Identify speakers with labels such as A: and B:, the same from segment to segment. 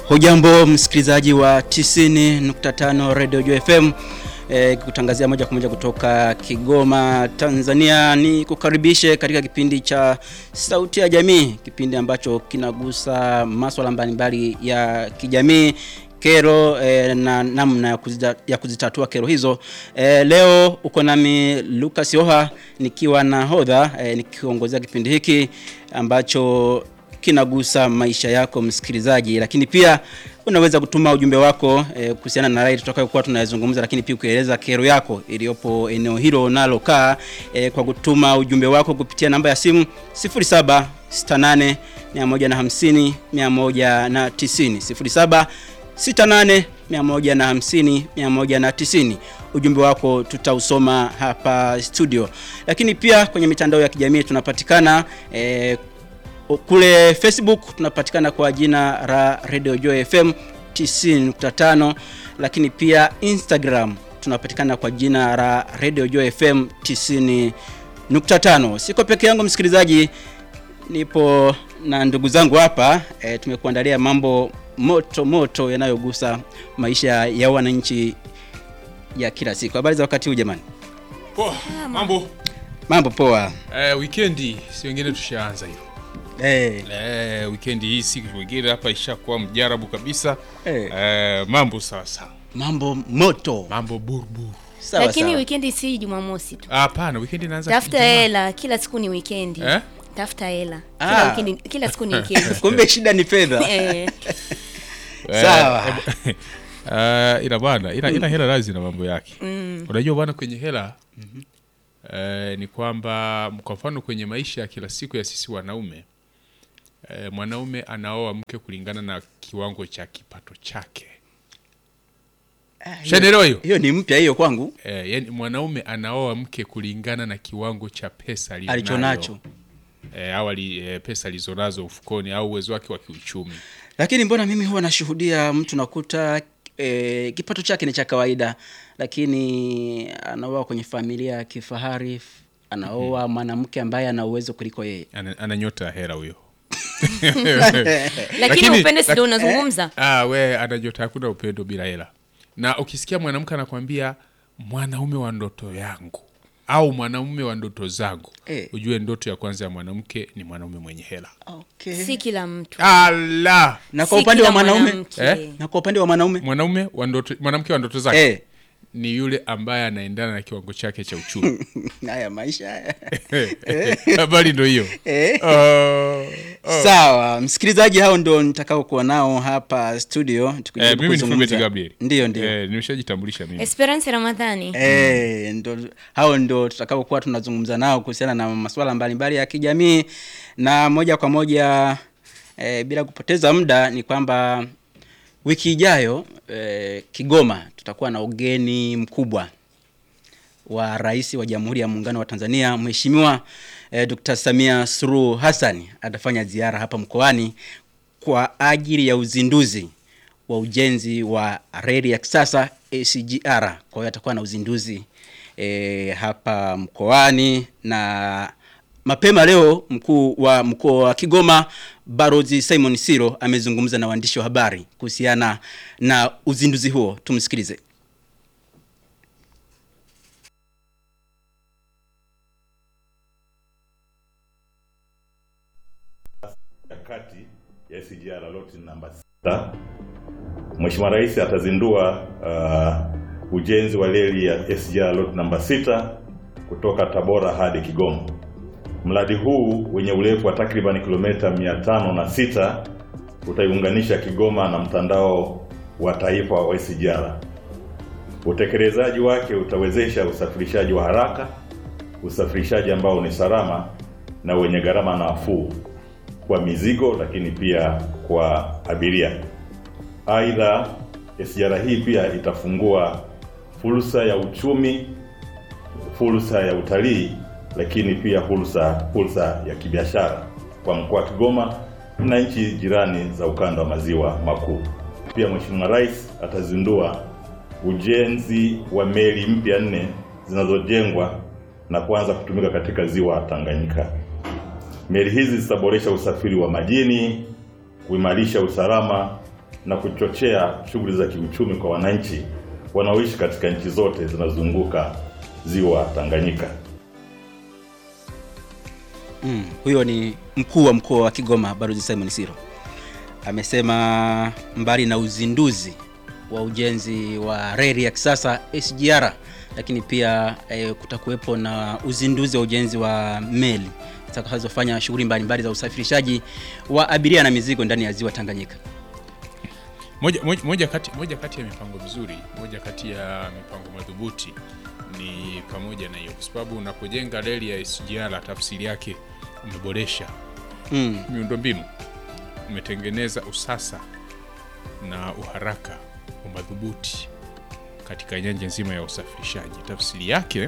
A: Hujambo msikilizaji wa 90.5 Radio Joy FM e, kutangazia moja kwa moja kutoka Kigoma, Tanzania. Ni kukaribishe katika kipindi cha Sauti ya Jamii, kipindi ambacho kinagusa masuala mbalimbali ya kijamii kero e, na namna ya, kuzita, ya kuzitatua kero hizo. E, leo uko nami Lucas Yoha nikiwa na hodha e, nikiongozea kipindi hiki ambacho kinagusa maisha yako msikilizaji, lakini pia unaweza kutuma ujumbe wako e, kuhusiana na rai tutakayokuwa tunayazungumza, lakini pia ukieleza kero yako iliyopo eneo hilo unalokaa e, kwa kutuma ujumbe wako kupitia namba ya simu 0768 150 190 07 68 150 190. Ujumbe wako tutausoma hapa studio, lakini pia kwenye mitandao ya kijamii tunapatikana e, kule Facebook tunapatikana kwa jina la Radio Joy FM 90.5, lakini pia Instagram tunapatikana kwa jina la Radio Joy FM 90.5. Siko peke yangu msikilizaji, nipo na ndugu zangu hapa e, tumekuandalia mambo moto moto yanayogusa maisha ya wananchi ya kila siku. Habari za wakati huu jamani?
B: Poa, mambo.
A: Mambo poa.
B: Eh, weekendi si wengine tushaanza hiyo.
A: Eh,
B: Eh, weekendi hii siku wengine hapa ishakuwa mjarabu kabisa.
A: Eh.
B: Eh, mambo sawa sawa.
A: mambo moto.
B: Mambo burburu.
A: Sawa
C: lakini
A: sawa.
C: wikendi si Jumamosi tu.
B: Ah, Hapana, weekendi inaanza
C: Tafuta
B: Ijumaa.
C: hela, kila siku ni wikendi.
B: Eh?
C: Tafuta hela.
A: Ah.
C: Kila wikendi, kila siku ni wikendi.
A: Kumbe shida ni fedha.
C: Eh,
B: Eh,
A: Sawa.
B: eh, ina bwana, ina, ina hela lazi na mambo yake. Unajua bwana kwenye hela eh, ni kwamba kwa mfano kwenye maisha ya kila siku ya sisi wanaume eh, mwanaume anaoa mke kulingana na kiwango cha kipato chake. Shanaelewa hiyo?
A: Hiyo ni mpya hiyo kwangu.
B: Eh, yani mwanaume anaoa mke kulingana na kiwango cha pesa aliyonayo.
A: Alichonacho.
B: Eh, awali eh, pesa alizonazo ufukoni au uwezo wake wa kiuchumi.
A: Lakini mbona mimi huwa nashuhudia mtu nakuta e, kipato chake ni cha kawaida, lakini anaoa kwenye familia ya kifahari, anaoa mwanamke ambaye ana uwezo kuliko yeye.
B: Ana, ana nyota ya hera huyo.
C: lakini upende si
B: lak-
C: ndio unazungumza?
B: Ah, we ana nyota, hakuna upendo bila hela. Na ukisikia mwanamke anakwambia mwanaume wa ndoto yangu au mwanaume wa ndoto zangu,
A: Eh.
B: ujue ndoto ya kwanza ya mwanamke ni mwanaume mwenye hela.
A: Okay.
C: Si kila mtu.
B: Allah!
A: Na kwa
C: Si
A: upande wa
C: kila
A: mwanaume
C: mwanamke.
B: Eh?
A: na kwa upande wa mwanaume
B: Mwanaume wa ndoto, mwanamke wa ndoto zake
A: eh,
B: ni yule ambaye anaendana na kiwango chake cha uchumi.
A: haya maisha haya.
B: Habari ndo hiyo.
A: Eh.
B: Ah,
A: Sawa, msikilizaji, hao ndio nitakao kuwa nao hapa studio tukijaribu
B: eh, mimi ni
A: kuzungumza.
B: Fulbert Gabriel.
A: Ndio, ndio.
B: Eh, nimeshajitambulisha mimi.
C: Esperance Ramadhani.
A: Eh, ndo hao ndo tutakaokuwa tunazungumza nao kuhusiana na masuala mbalimbali ya kijamii na moja kwa moja eh, bila kupoteza muda ni kwamba wiki ijayo eh, Kigoma tutakuwa na ugeni mkubwa wa Rais wa Jamhuri ya Muungano wa Tanzania Mheshimiwa eh, Dr. Samia Suluhu Hassan atafanya ziara hapa mkoani kwa ajili ya uzinduzi wa ujenzi wa reli ya kisasa SGR. Kwa hiyo atakuwa na uzinduzi e, hapa mkoani na mapema leo mkuu wa mkoa wa Kigoma Barozi Simon Siro amezungumza na waandishi wa habari kuhusiana na uzinduzi huo. Tumsikilize.
D: ya kati ya SGR loti namba 6. Mheshimiwa Rais atazindua uh, ujenzi wa reli ya SGR loti namba 6 kutoka Tabora hadi Kigoma. Mradi huu wenye urefu wa takriban kilomita 506 utaiunganisha Kigoma na mtandao wa taifa wa SGR. Utekelezaji wake utawezesha usafirishaji wa haraka, usafirishaji ambao ni salama na wenye gharama nafuu kwa mizigo lakini pia kwa abiria. Aidha, SGR hii pia itafungua fursa ya uchumi, fursa ya utalii, lakini pia fursa fursa ya kibiashara kwa mkoa wa Kigoma na nchi jirani za ukanda wa maziwa makuu. Pia Mheshimiwa Rais atazindua ujenzi wa meli mpya nne zinazojengwa na kuanza kutumika katika ziwa Tanganyika. Meli hizi zitaboresha usafiri wa majini, kuimarisha usalama na kuchochea shughuli za kiuchumi kwa wananchi wanaoishi katika nchi zote zinazozunguka ziwa Tanganyika.
A: Mm, huyo ni mkuu wa mkoa wa Kigoma Balozi Simon Siro amesema mbali na uzinduzi wa ujenzi wa reli ya kisasa SGR, lakini pia eh, kutakuwepo na uzinduzi wa ujenzi wa meli zitakazofanya shughuli mbalimbali za usafirishaji wa abiria na mizigo ndani ya ziwa Tanganyika.
B: moja, moja, moja, kati, moja kati ya mipango mizuri, moja kati ya mipango madhubuti ni pamoja na hiyo, kwa sababu unapojenga reli ya SGR tafsiri yake umeboresha
A: Mm,
B: miundombinu, umetengeneza usasa na uharaka wa madhubuti katika nyanja nzima ya usafirishaji. Tafsiri yake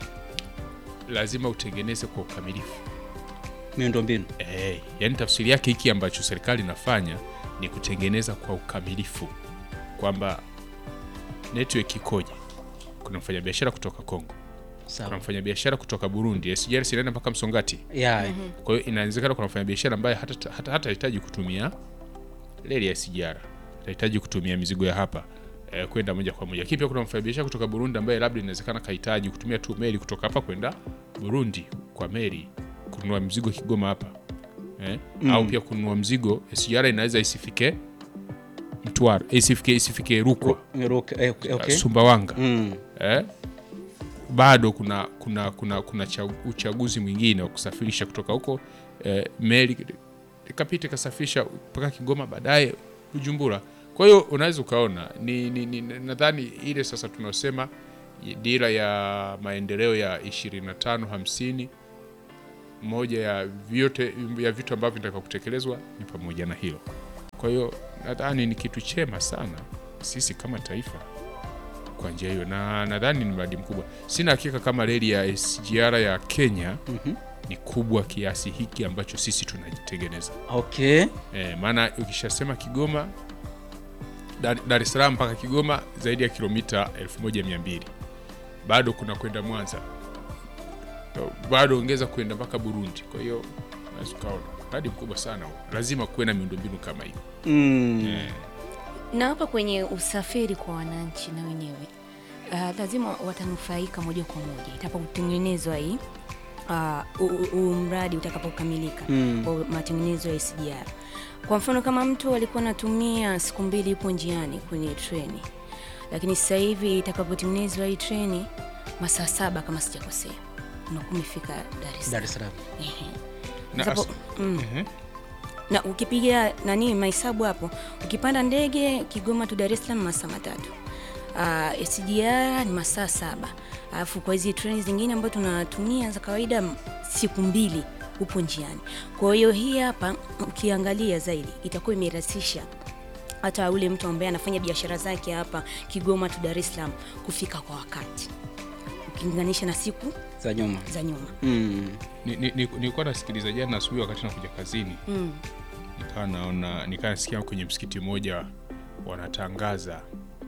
B: lazima utengeneze kwa ukamilifu.
A: miundombinu.
B: Eh, yani tafsiri yake hiki ambacho serikali inafanya ni kutengeneza kwa ukamilifu kwamba network ikoje. Kuna mfanyabiashara kutoka Kongo, kuna
A: Sawa.
B: mfanyabiashara kutoka Burundi, SGR sinaenda mpaka Msongati.
A: Yeah.
B: Kwa hiyo inawezekana kuna mfanyabiashara ambaye hata hata hatahitaji kutumia reli ya SGR, atahitaji kutumia mizigo ya hapa eh, kwenda moja kwa moja. Lakini pia kuna mfanyabiashara kutoka Burundi ambaye labda inawezekana kahitaji kutumia tu meli kutoka hapa kwenda Burundi kwa meli kununua mzigo Kigoma hapa eh? au pia kununua mzigo SGR inaweza isifike Mtwara, isifike isifike Rukwa,
A: Ruka- eh, okay, okay.
B: Sumbawanga
A: Mm.
B: eh? bado kuna kuna kuna kuna cha- uchaguzi mwingine wa kusafirisha kutoka huko eh, meli ikapita ikasafirisha mpaka Kigoma baadaye Bujumbura. Kwa hiyo unaweza ukaona ni, ni, ni, nadhani ile sasa tunaosema dira ya maendeleo ya 25 50 moja ya vyote ya vitu ambavyo vinataka kutekelezwa ni pamoja na hilo. Kwa hiyo nadhani ni kitu chema sana sisi kama taifa kwa njia hiyo, na nadhani ni mradi mkubwa. Sina hakika kama reli ya SGR ya Kenya
A: Mhm.
B: ni kubwa kiasi hiki ambacho sisi tunajitengeneza.
A: Okay.
B: E, maana ukishasema Kigoma Dar Dar es Salaam mpaka Kigoma zaidi ya kilomita 1200 bado kuna kwenda Mwanza, bado ongeza kwenda mpaka Burundi. Kwa hiyo unaweza ukaona mradi mkubwa sana huo. Lazima kuwe na miundombinu kama hiyo.
A: Mm.
B: Eh,
C: na hapa kwenye usafiri kwa wananchi na wenyewe uh, lazima watanufaika moja kwa moja itakapotengenezwa hii uh, u- u- u- mradi utakapokamilika
A: Mm.
C: wa matengenezo ya SGR. Kwa mfano kama mtu alikuwa anatumia siku mbili yupo njiani kwenye treni, lakini sasa hivi itakapotengenezwa hii treni masaa saba kama sijakosea, unakuwa umefika Dar es
A: Dar
C: Salaam.
A: es Salaam.
C: Ehe.
B: na
C: Sapo-
B: as-
C: mm.
B: Ehe.
C: na ukipiga nani mahesabu hapo, ukipanda ndege Kigoma tu Dar es Salaam masaa matatu. Uh, SGR ni masaa saba, alafu kwa hizi treni zingine ambazo tunatumia za kawaida m- siku mbili upo njiani. Kwa hiyo hii hapa ukiangalia zaidi itakuwa imerahisisha hata ule mtu ambaye anafanya biashara zake hapa Kigoma tu Dar es Salaam kufika kwa wakati ukilinganisha na siku
A: Za nyuma.
C: za nyuma.
A: Mm.
B: Ni- ni- ni- nilikuwa nasikiliza jana asubuhi wakati nakuja kazini
C: Mm.
B: nikawa naona nikawa nasikia kwenye msikiti mmoja wanatangaza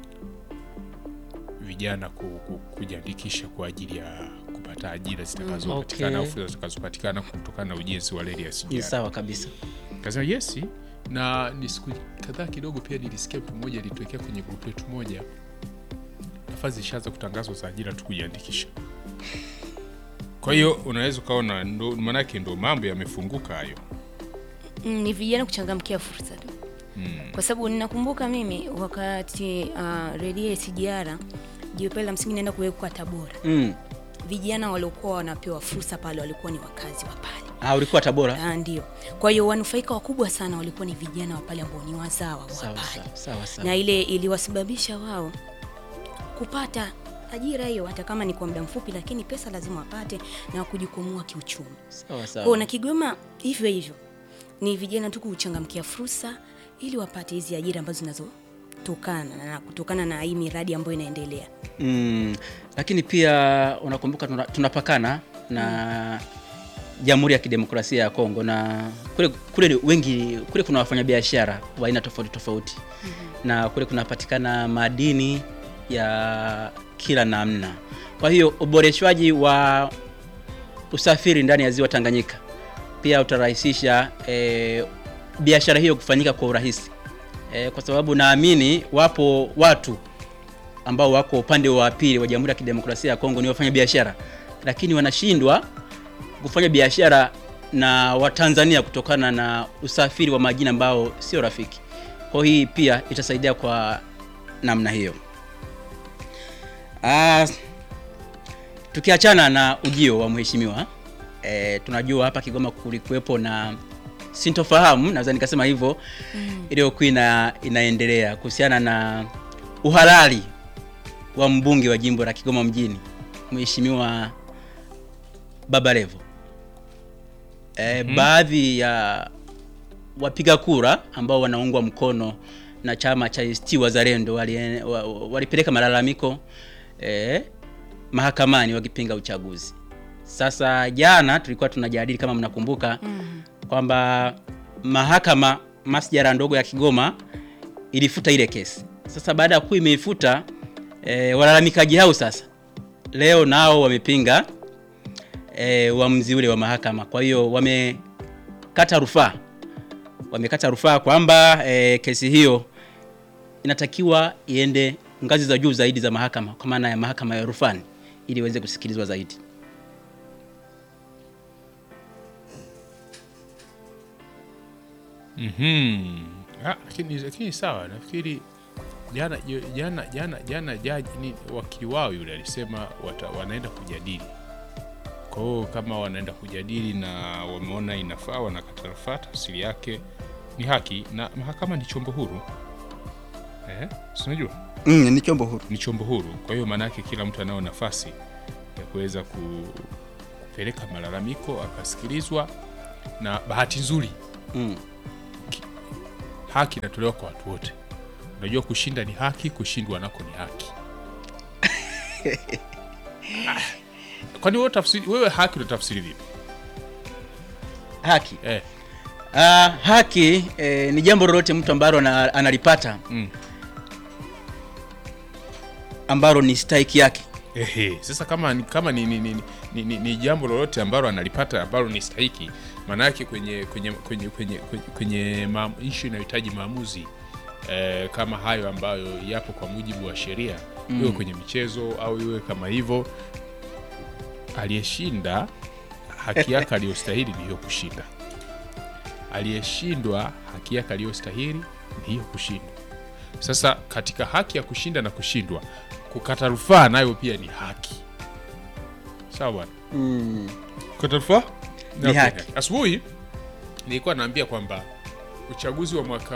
B: vijana ku, ku, kujiandikisha kwa ajili ya kupata ajira zitakazopatikana
A: Okay.
B: au fursa zitakazopatikana kutokana na ujenzi wa reli ya
A: Ni
B: SGR.
A: sawa kabisa.
B: Kasema yes, na ni siku kadhaa kidogo pia nilisikia mtu mmoja alitokea kwenye grupu yetu moja, nafasi zishaanza kutangazwa za ajira tu kujiandikisha. Kwa hiyo unaweza ukaona, ndo maanake ndo mambo yamefunguka hayo.
C: Mm, ni vijana kuchangamkia fursa tu kwa sababu ninakumbuka mimi wakati uh, redio ya SGR jiwe pale la msingi naenda kuwekwa Tabora,
A: Mm.
C: vijana waliokuwa wanapewa fursa pale walikuwa ni wakazi wa pale.
A: Ah, ulikuwa Tabora?
C: Ah, ndio. Kwa hiyo wanufaika wakubwa sana walikuwa ni vijana wa pale ambao ni wazawa wa
A: Sawa
C: pale,
A: sawa sawa sawa.
C: na ile iliwasababisha wao kupata ajira hiyo, hata kama ni kwa muda mfupi, lakini pesa lazima wapate na kujikwamua kiuchumi.
A: Sawa
C: Kwa
A: sawa.
C: na Kigoma hivyo hivyo ni vijana tu kuchangamkia fursa ili wapate hizi ajira ambazo zinazotokana na kutokana na hii miradi ambayo inaendelea.
A: Mm. Lakini pia unakumbuka tuna- tunapakana na Jamhuri ya Kidemokrasia ya Kongo na kule kule ni wengi kule kuna wafanyabiashara wa aina tofauti tofauti na kule kunapatikana madini ya kila namna. Kwa hiyo uboreshwaji wa usafiri ndani ya ziwa Tanganyika pia utarahisisha eh, biashara hiyo kufanyika kwa urahisi e, kwa sababu naamini wapo watu ambao wako upande wa pili wa Jamhuri ya Kidemokrasia ya Kongo ni wafanya biashara, lakini wanashindwa kufanya biashara na Watanzania kutokana na usafiri wa majini ambao sio rafiki. Kwa hii pia itasaidia kwa namna hiyo. Ah, tukiachana na ujio wa mheshimiwa e, tunajua hapa Kigoma kulikuwepo na sintofahamu, naweza nikasema hivyo mm. iliyokuwa ina, inaendelea kuhusiana na uhalali wa mbunge wa jimbo la Kigoma mjini mheshimiwa Baba Levo. E, mm. baadhi ya wapiga kura ambao wanaungwa mkono na chama cha ACT Wazalendo walipeleka wali, wali malalamiko e, mahakamani wakipinga uchaguzi. Sasa jana tulikuwa tunajadili kama mnakumbuka, mm. kwamba mahakama masjara ndogo ya Kigoma ilifuta ile kesi. Sasa baada ya kuwa imeifuta e, walalamikaji hao sasa leo nao wamepinga e, uamuzi ule wa mahakama. Kwa hiyo wamekata rufaa, wamekata rufaa kwamba e, kesi hiyo inatakiwa iende ngazi za juu zaidi za mahakama, kwa maana ya mahakama ya rufani ili iweze kusikilizwa zaidi.
B: Mhm. Ah, lakini lakini sawa, nafikiri jana jana jana jana jaji ni wakili wao yule alisema wata, wanaenda kujadili. Kwa hiyo kama wanaenda kujadili na wameona inafaa, wanakata rufaa, tafsiri yake ni haki, na mahakama ni chombo huru eh, si unajua
A: Mm, ni chombo huru.
B: ni chombo huru. Kwa hiyo maana yake kila mtu anao nafasi ya kuweza ku, kupeleka malalamiko akasikilizwa, na bahati nzuri
A: Mm.
B: haki inatolewa kwa watu wote. Unajua, kushinda ni haki, kushindwa nako ni haki. Ah, Kwani wewe tafsiri, wewe haki unatafsiri vipi?
A: Haki.
B: Eh,
A: Ah, haki eh, ni jambo lolote mtu ambalo ana- analipata
B: mm.
A: ambalo ni stahiki yake.
B: Ehe, sasa kama ni- kama ni, ni, ni, ni, ni, ni jambo lolote ambalo analipata ambalo ni stahiki, maana yake kwenye kwenye kwenye kwenye kwenye, kwenye ma, issue inayohitaji maamuzi eh, kama hayo ambayo yapo kwa mujibu wa sheria mm. iwe kwenye michezo au iwe kama hivyo, aliyeshinda haki yake aliyostahili ni hiyo kushinda, aliyeshindwa haki yake aliyostahili ni hiyo kushindwa. Sasa katika haki ya kushinda na kushindwa, kukata rufaa nayo pia ni haki. Sawa bwana,
A: Mm.
B: kukata rufaa
A: Ni
B: Okay.
A: haki.
B: Asubuhi nilikuwa naambia kwamba uchaguzi wa mwaka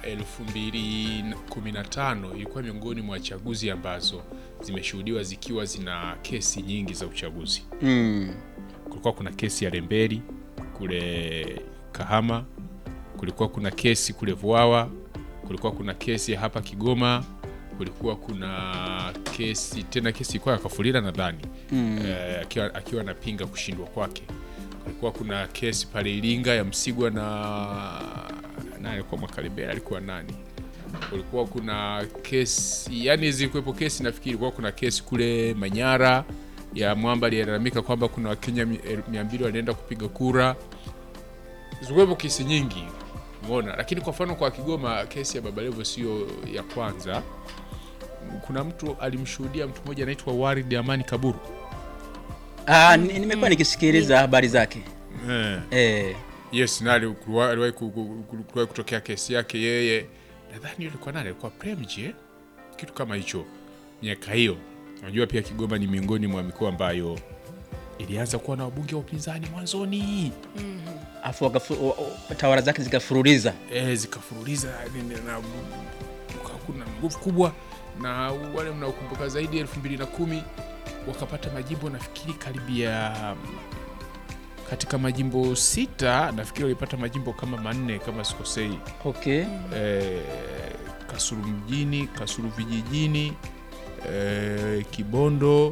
B: 2015 ilikuwa miongoni mwa chaguzi ambazo zimeshuhudiwa zikiwa zina kesi nyingi za uchaguzi.
A: Mm.
B: Kulikuwa kuna kesi ya Lemberi kule Kahama, kulikuwa kuna kesi kule Vwawa, kulikuwa kuna kesi ya hapa Kigoma, kulikuwa kuna kesi tena, kesi ilikuwa ya Kafulila nadhani
A: Mm.
B: eh, akiwa, akiwa anapinga kushindwa kwake. Kulikuwa kuna kesi pale Iringa ya Msigwa na nani alikuwa Mwakalebela alikuwa nani? Kulikuwa kuna kesi yani, zilikuwepo kesi nafikiri, kulikuwa kuna kesi kule Manyara ya Mwamba aliyelalamika kwamba kuna Wakenya mi- el- mia mbili walienda kupiga kura. Zilikuwepo kesi nyingi umeona, lakini kwa mfano kwa Kigoma kesi ya Baba Levo sio ya kwanza. Kuna mtu alimshuhudia mtu mmoja anaitwa Warid Amani Kaburu
A: Ah, ni- nimekuwa nikisikiliza habari zake.
B: eh.
A: Eh.
B: Yes, na ali- kuliwa- aliwahi ku- ku- ku- kuliwahi kutokea kesi yake yeye, nadhani alikuwa nani, alikuwa Premji eh? kitu kama hicho miaka hiyo. Unajua pia Kigoma ni miongoni mwa mikoa ambayo ilianza kuwa na wabunge wa upinzani mwanzoni
A: Afu wakafu- wa- wa- tawala zake zikafuruliza.
B: e, zikafuruliza ni- ni- na kukawa kuna nguvu kubwa, na wale mnaokumbuka zaidi elfu mbili na kumi wakapata majimbo nafikiri karibia katika majimbo sita nafikiri walipata majimbo kama manne kama sikosei.
A: Okay.
B: eh, Kasulu mjini, Kasulu vijijini, eh, Kibondo,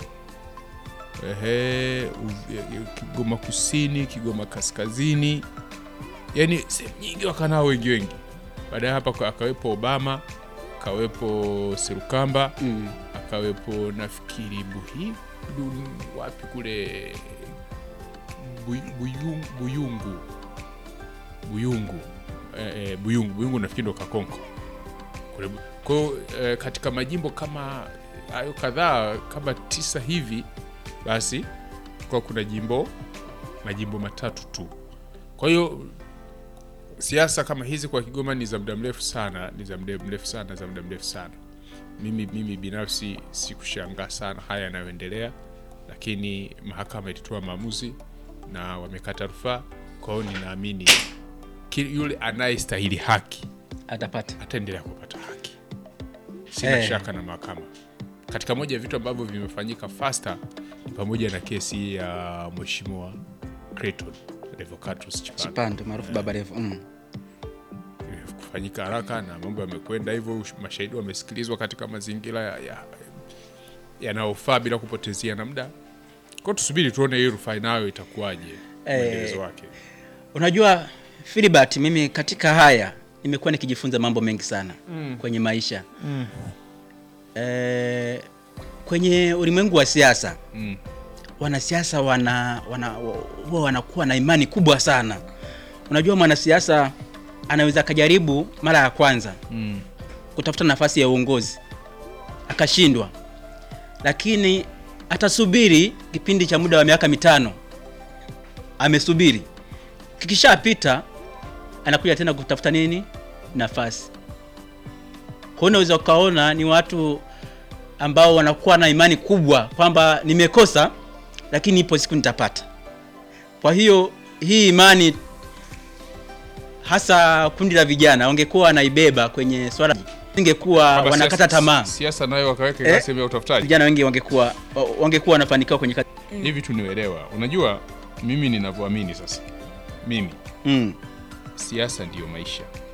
B: ehe, Uv- eh, Kigoma kusini, Kigoma kaskazini, yani sehemu nyingi wakanao wengi wengi. Baada ya hapa ka- akawepo Obama, akawepo Serukamba,
A: Mm.
B: akawepo nafikiri Buhi du- wapi kule Buy- Buyung- Buyungu Buyungu eh, eh, Buyungu Buyungu nafikiri ndo Kakonko Kule- Kwa hiyo eh, katika majimbo kama hayo kadhaa kama tisa hivi, basi kwa kuna jimbo majimbo matatu tu. Kwa hiyo siasa kama hizi kwa Kigoma ni za muda mrefu sana, ni za muda mrefu sana, za muda mrefu sana. Mimi, mimi binafsi sikushangaa sana haya yanayoendelea, lakini mahakama ilitoa maamuzi na wamekata rufaa. Kwa hiyo ninaamini ki- yule anayestahili haki
A: atapata
B: ataendelea kupata haki, sina
A: Eh.
B: shaka na mahakama. Katika moja ya vitu ambavyo vimefanyika fasta ni pamoja na kesi ya mheshimiwa Clayton Revocatus Chipando
A: Chipando maarufu Baba Levo mm.
B: kufanyika haraka na mambo yamekwenda hivyo, mashahidi wamesikilizwa katika mazingira ya- ya- yanayofaa bila kupotezea na muda. Kwa hiyo tusubiri tuone hii rufaa nayo itakuwaje
A: Eh.
B: mwendelezo wake.
A: Unajua Filibert, mimi katika haya nimekuwa nikijifunza mambo mengi sana kwenye maisha eh, kwenye ulimwengu wa siasa
B: Mm.
A: wanasiasa wana, wana, huwa wanakuwa na imani kubwa sana. Unajua mwanasiasa anaweza akajaribu mara ya kwanza
B: Mm.
A: kutafuta nafasi ya uongozi akashindwa, lakini atasubiri kipindi cha muda wa miaka mitano, amesubiri, kikishapita anakuja tena kutafuta nini, nafasi. Kwa hiyo unaweza ukaona ni watu ambao wanakuwa na imani kubwa kwamba nimekosa, lakini ipo siku nitapata. Kwa hiyo hii imani hasa kundi la vijana wangekuwa wanaibeba kwenye swala, ingekuwa
B: Kwamba
A: wanakata
B: siasa-
A: tamaa,
B: Siasa nayo wakaweka
A: Eh.
B: eh, sehemu ya utafutaji.
A: vijana wengi wangekuwa wangekuwa wanafanikiwa kwenye kazi.
B: Hivi tunielewa, unajua mimi ninavyoamini sasa, mimi
A: Mm.
B: siasa ndiyo maisha